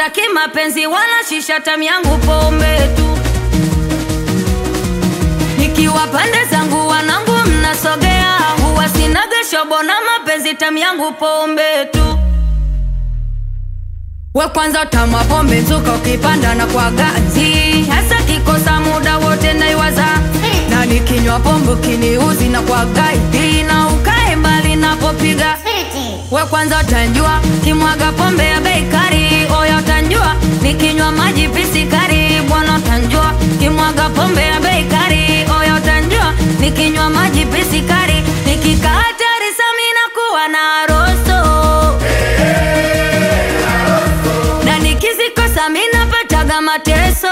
Sitaki mapenzi wala shisha, tamu yangu pombe tu. Nikiwa pande zangu wanangu mnasogea, huwa sinaga shobo na mapenzi, tamu yangu pombe tu. We kwanza tamwa pombe mzuka, ukipanda na kwa gazi, hasa kikosa muda wote naiwaza, na nikinywa pombe kiniuzi na kwa gaidi, na ukae mbali napopiga we kwanza utanjua kimwaga pombe ya bei kali, oya utanjua nikinywa maji pisikari, bwana utanjua kimwaga pombe ya bei kali, oya utanjua nikinywa maji pisikari, nikikaa hatari samina kuwa na roso na nikizikosa mina pataga mateso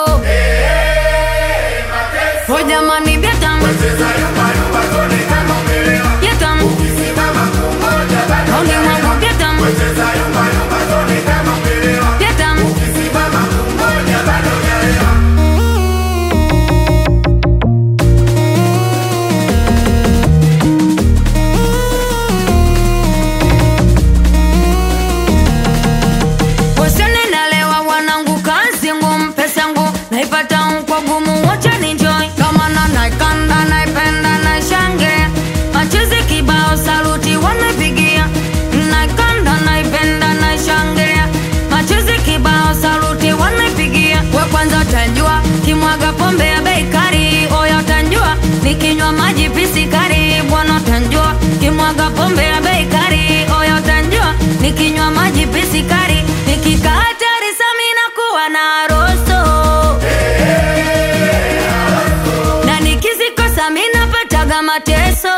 o jamani byatam byatam Only wangu byatam byatam Wasione nalewa wanangu kazi ngumu pesa yangu naipata kwa gumu wacha ninjoy kama na naikanda naipenda naishange machozi kibao saluti wamepigia naikanda naipenda naishangilia machozi kibao saluti wamepigia we kwanza utanjua kimwaga pombe ya bei kali oya utanjua nikinywa maji pisikari bwana utanjua kimwaga pombe ya bei kali oya utanjua nikinywa maji pisikari nikikaa hatari samina kuwa na roso na nikizikosa mina pataga mateso